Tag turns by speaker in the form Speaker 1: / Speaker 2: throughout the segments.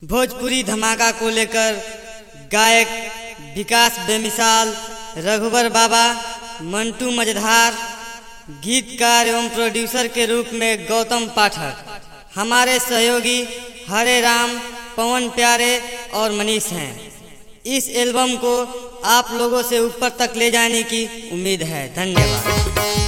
Speaker 1: भोजपुरी धमाका को लेकर गायक विकास बेमिसाल रघुवर बाबा मंटू मजधार गीतकार एवं प्रोड्यूसर के रूप में गौतम पाठक हमारे सहयोगी हरे राम पवन प्यारे और मनीष हैं इस एल्बम को आप लोगों से ऊपर तक ले जाने की उम्मीद है धन्यवाद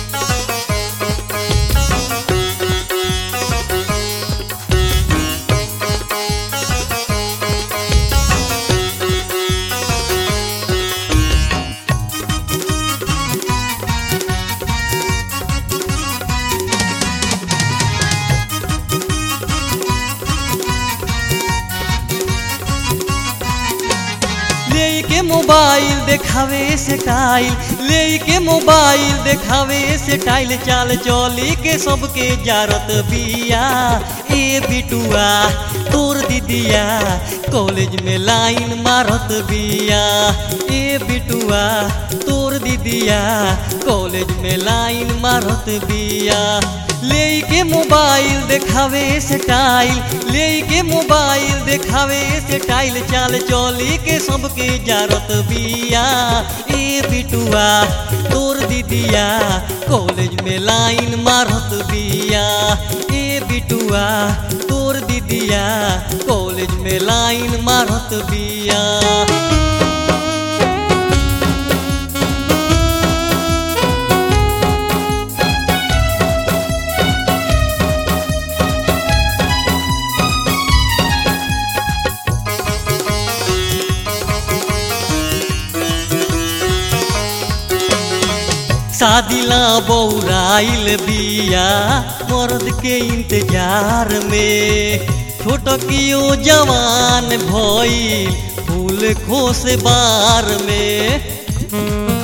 Speaker 2: लेके मोबाइल देखावे से टाइल लेके मोबाइल देखावे से टाइल चाल चली के सबके जारत बिया ए बिटुआ तोर दीदिया कॉलेज में लाइन मारत बिया ए बिटुआ तोर दीदिया कॉलेज में लाइन मारत बिया लेके मोबाइल देखावे से टाइल लेके मोबाइल देखावे से टाइल चाल चली के सबके जारत बिया ए बिटुआ तोर दीदिया कॉलेज में लाइन मारत बिया ए बिटुआ तोर दीदिया कॉलेज में लाइन मारत बिया शादिला बौराइल बिया मर्द के इंतजार में छोटकियो जवान भइल फूल खोस बार में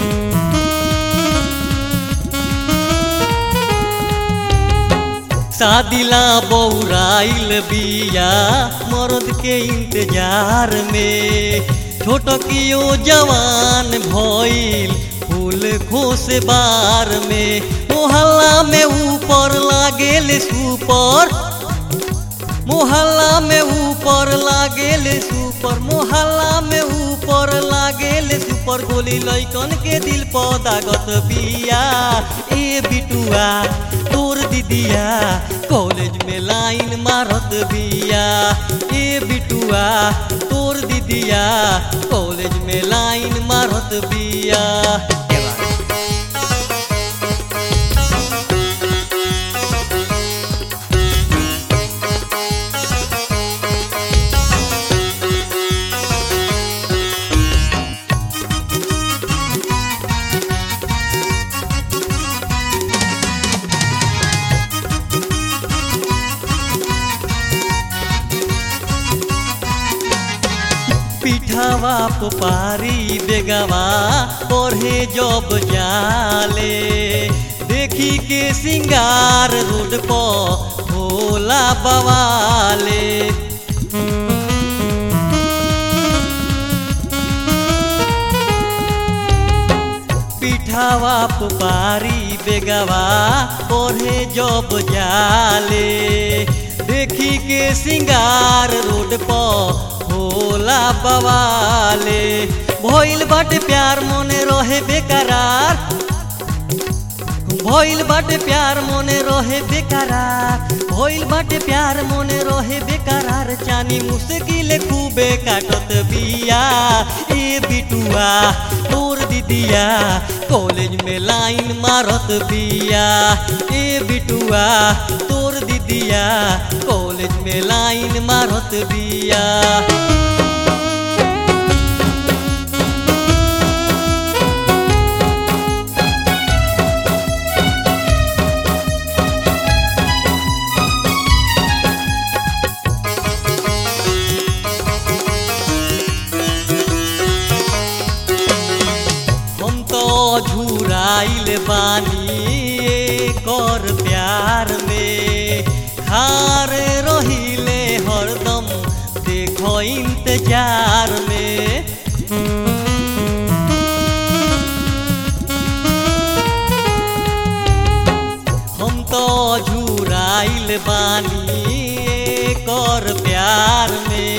Speaker 2: शादिला बौराइल बिया मर्द के इंतजार में छोटकियो जवान भइल फूल खोस बार में मोहल्ला में ऊपर लागेल सुपर मोहल्ला में ऊपर लागेल सुपर मोहल्ला में ऊपर लागेल सुपर गोली लैकन के दिल पदागत बिया ए बिटुआ तोर दीदिया कॉलेज में लाइन मारत बिया ए बिटुआ तोर दीदिया कॉलेज में लाइन मारत बिया पिठावा पुपारी बेगवा पढ़े जब जाले देखी के सिंगार रोड पर भोला बवाले पिठावा पुपारी बेगवा पढ़े जब जाले देखी के सिंगार रोड पर भोला बवाले भइल बाटे प्यार मोने रहे बेकरार भइल बाटे प्यार मोने रहे बेकरार भइल बाटे प्यार मोने रहे बेकरार चानी मुश्किल खूबे काटत बिया ए बिटुआ तोर दीदिया कॉलेज में लाइन मारत बिया ए बिटुआ तोर दीदिया कॉलेज में लाइन मारत बिया हम तो झुराइल बानी कर प्यार में खार रहिले हरदम देखो इंतजार में हम तो झुराइल बानी कर प्यार में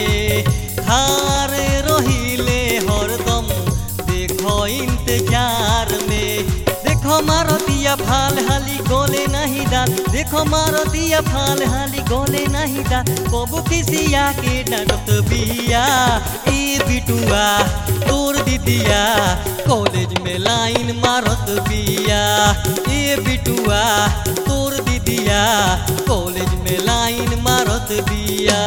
Speaker 2: देखो मारो दिया फाल हाली गोले नहीं दा कबू किसिया के डांटत बिया ए बिटुआ तोर दीदिया कॉलेज में लाइन मारत बिया ए बिटुआ तोर दीदिया कॉलेज में लाइन मारत बिया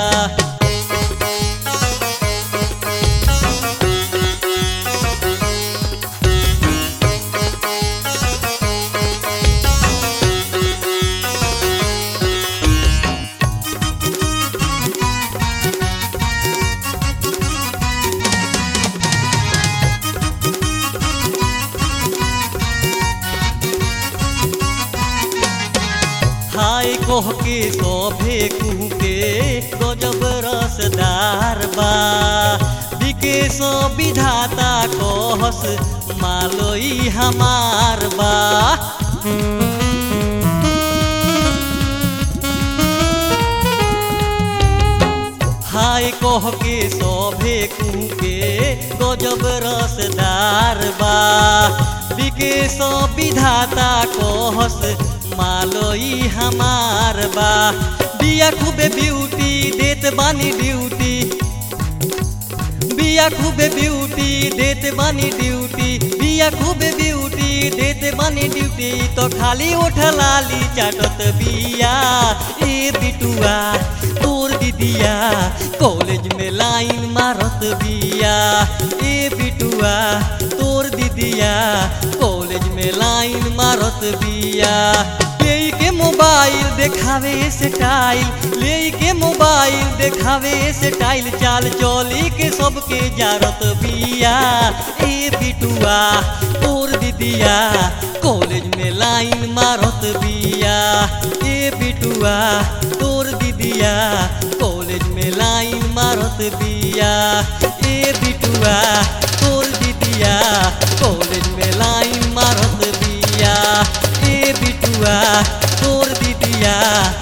Speaker 2: हाय कोह के सोभे कुके गजब रसदार बा बिके सो विधाता कहस मालोई हमार बा हाय कोह के सोभे कुके गजब रसदार बा बिके सो विधाता कहस मालोई हमार बा बिया खूबे ब्यूटी देत बानी ड्यूटी बिया खूबे ब्यूटी देत बानी ड्यूटी बिया खूबे ब्यूटी देत बानी ड्यूटी तो खाली उठ लाली चाटत बिया ए बिटुआ तोर दीदिया कॉलेज में लाइन मारत बिया ए बिटुआ तोर दीदिया कॉलेज में लाइन मारत बिया ले के मोबाइल देखावे स्टाइल ले के मोबाइल देखावे स्टाइल चाल चली के सबके जारत बिया ए बिटुआ तोर दीदिया कॉलेज में लाइन मारत बिया ए बिटुआ तोर दीदिया कॉलेज में लाइन मारत बिया ए बिटुआ तोर दीदिया कॉलेज में लाइन मारत बिया ए बिटुआ तोर दीदिया